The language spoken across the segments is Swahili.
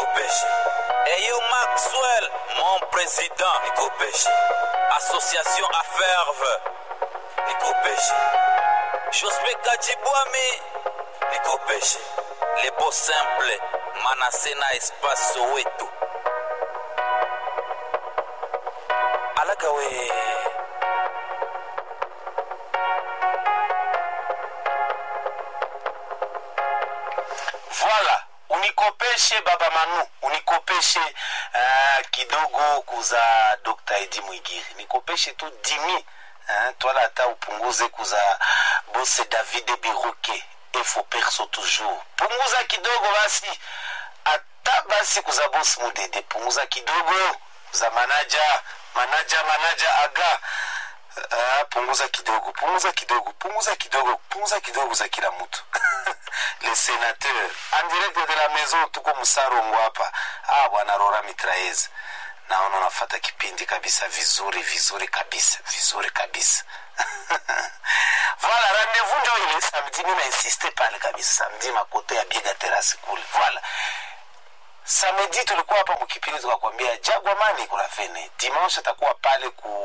nikopeshe eyo maxwell mon président nikopeshe association aferve nikopeshe jospe kajibwami nikopeshe lebo simple manase na espace soweto alaga we Voilà, unikopeshe baba Manu, unikopeshe uh, kidogo kuza Dr. Edi Mwigiri, nikopeshe tu dimi uh, twala hata upunguze kuza bose David Biruke efo perso toujours, punguza kidogo basi, hata basi kuza bosi Mudede, punguza kidogo kuza manaja manaja manaja aga Ah, punguza kidogo punguza kidogo punguza kidogo punguza kidogo za kila mtu le sénateur en direct de la maison tuko msarongo hapa ah bwana rora mitraez naona unafata kipindi kabisa vizuri vizuri kabisa vizuri kabisa voilà rendez-vous njo ile samedi mi nainsiste pale kabisa samedi makote ya biega terasi kule voilà samedi tulikuwa hapa mkipindi tukakwambia jagwamani kuna fene dimanche atakuwa pale ku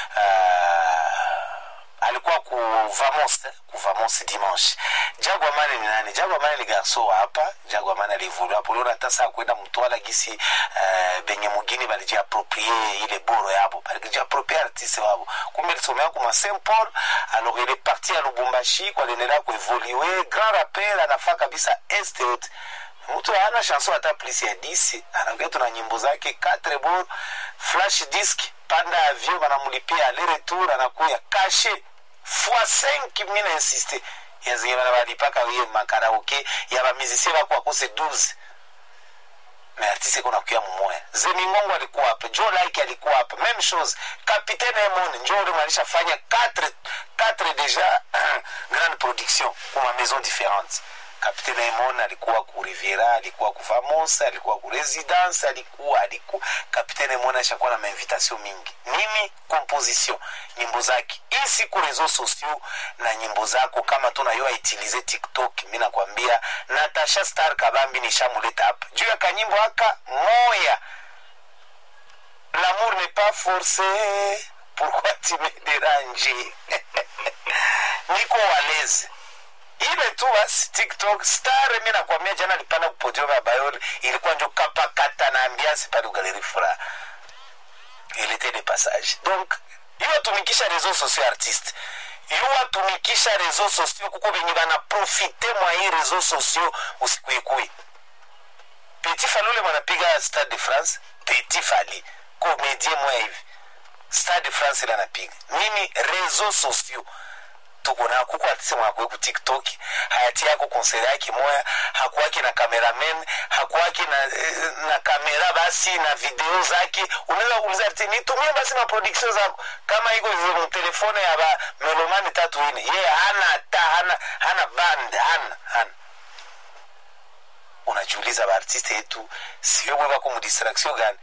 uh, alikuwa ku vamos eh, ku vamos dimanche jagwamani ni nani jagwamani ni garso wa hapa jagwamani alivulu hapo leo hata saa kwenda mtwala gisi uh, benye mugini balijiaproprie ile boro yabo balijiaproprie artiste wabo kumbe lisomea kuma saint paul alors il est parti à lubumbashi kwa liendelea kuevolue grand rappel anafaa kabisa este yote mtu hana chanson hata plus ya 10 anaongea tuna nyimbo zake 4 bor flash disk panda avion banamulipia aller retour anakuya kashe fois 5 mina insiste yazinge bana balipaka wiye makaraoke ya bamizisie bako akose 12 mais artiste kuna kuya mumoya zemingongo alikuwa hapa joe like alikuwa hapa même chose capitaine emon njo ule alishafanya 4 4 déjà grande production kuma maison différente kapitene Raymond alikuwa ku Riviera, alikuwa ku Famos, alikuwa ku Residence, alikuwa alikuwa kapitene Raymond ashakuwa na mainvitation mingi. Mimi composition nyimbo zake isi ku reseaux sociaux na nyimbo zako kama tunayoa itilize TikTok, mimi nakwambia Natasha Star Kabambi nishamuleta hapa juu ya kanyimbo haka moya L'amour n'est pas forcé, pourquoi tu me déranges? Niko walezi ile tu basi tiktok star mi nakwambia jana alipanda kupodium ya bayoli ilikuwa njo kapakata na ambiance pale ugaleri furaha ilete de passage donc iwatumikisha réseaux sociaux artiste iwatumikisha réseaux sociaux kuko benye banaprofite mwa hii réseaux sociaux usikuikui petit falule mwanapiga stade de france petit fali komedie moya hivi stade de france ile anapiga mimi réseaux sociaux tuko na kuko atise mwakwe ku tiktok hayati yako konseri yake moya hakuwake na cameraman hakuwake na, eh, na kamera basi na video zake unaweza kuuliza ati nitumie basi na production zako kama iko mtelefone ya ba melomani tatu ine ye hana hata hana hana band hana hana unajiuliza baartiste yetu sio bwe bako mudistraction gani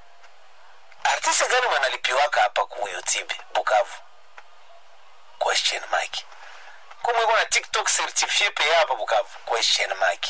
artiste gani wanalipiwaka hapa ku youtube bukavu question mark kumwe kuna tiktok certifie pe hapa bukavu question mark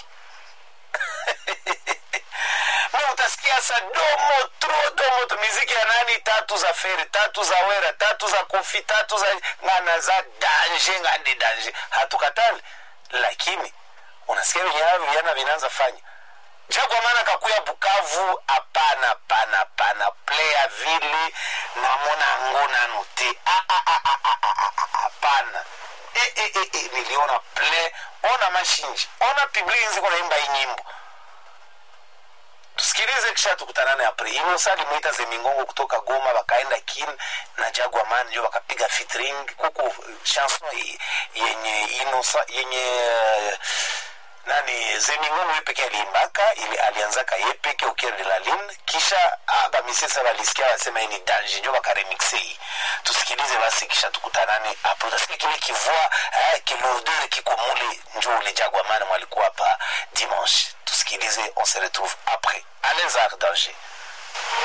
mi utasikia sa domo tro domo tu miziki ya nani tatu za feri tatu za wera tatu za kofi tatu za ngana za danje ngande danje hatukatali lakini unasikia venye hayo vijana vinaanza fanya jagwa maana kakuya bukavu hapana hapana hapana playa vile namona ngo nano te Ah, ah, ah, ah, ah, ah, ah, hapana e, e, e, e, niliona play ona mashinji ona piblizi kunaimba hii nyimbo tusikilize kisha tukutanane apre inosa limwita zemingongo kutoka goma wakaenda kin na jagwa man njo wakapiga fitring kuku chanson i- yenye inosa yenye uh, nani zemingongo ye peke aliimbaka ili alianzaka ye peke ukier de la lin kisha ah, bamisesa balisikia wasema hii ni dange njo bakaremixe hii tusikilize basi kisha tukutanane hapo utasikia kile kivua eh, kilourdeur kiko mule njo ule jagwa man mwalikuwa hapa dimanche tusikilize on se retrouve après à les arts danger